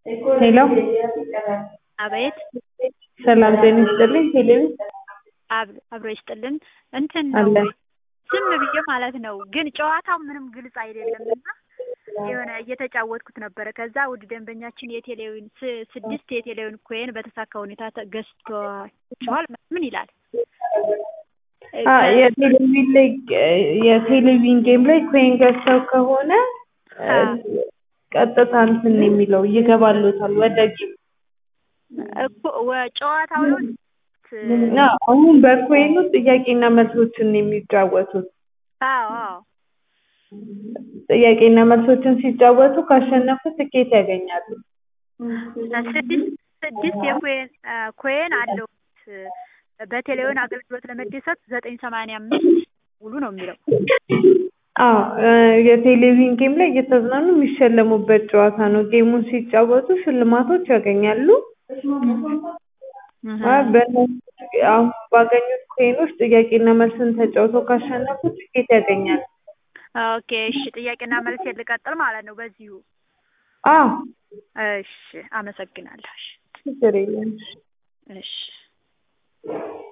ሄሎ አቤት ሰላም ጤና ይስጥልኝ ሄለን አብ- አብሮ ይስጥልን እንትን አለ ነው ዝም ብዬ ማለት ነው ግን ጨዋታው ምንም ግልጽ አይደለም እና የሆነ እየተጫወትኩት ነበረ ከዛ ውድ ደንበኛችን የቴሌዊን ስ- ስድስት የቴሌዊን ኮይን በተሳካ ሁኔታ ተ- ገዝቷቸዋል ምን ይላል አ የቴሌቪዥን ላይ የቴሌቪዥን ጌም ላይ ኮይን ገዝተው ከሆነ እ፣ አ። ቀጥታ እንትን ነው የሚለው ይገባሉታል ወደ ጌም እኮ ወ- ጨዋታው ነው እና አሁን በኮይኑ ጥያቄና መልሶችን ነው የሚጫወቱት አዎ አዎ ጥያቄና መልሶችን ሲጫወቱ ካሸነፉ ትኬት ያገኛሉ ስድስት ስድስት የኮየን አ፣ ኮይን አለው በቴሌዊን አገልግሎት ለመደሰት ዘጠኝ ሰማንያ አምስት ሙሉ ነው የሚለው አዎ እ፣ የቴሌቪዥን ጌም ላይ እየተዝናኑ የሚሸለሙበት ጨዋታ ነው ጌሙን ሲጫወቱ ሽልማቶች ያገኛሉ አ፣ በእነሱ አሁን ባገኙት ኮይኖች ጥያቄና መልስን ተጫውተው ካሸነፉ ትኬት ያገኛሉ ኦኬ እሺ ጥያቄና መልስ ልቀጥል ማለት ነው በዚሁ አዎ እሺ አመሰግናለሁ እሺ ችግር የለም እሺ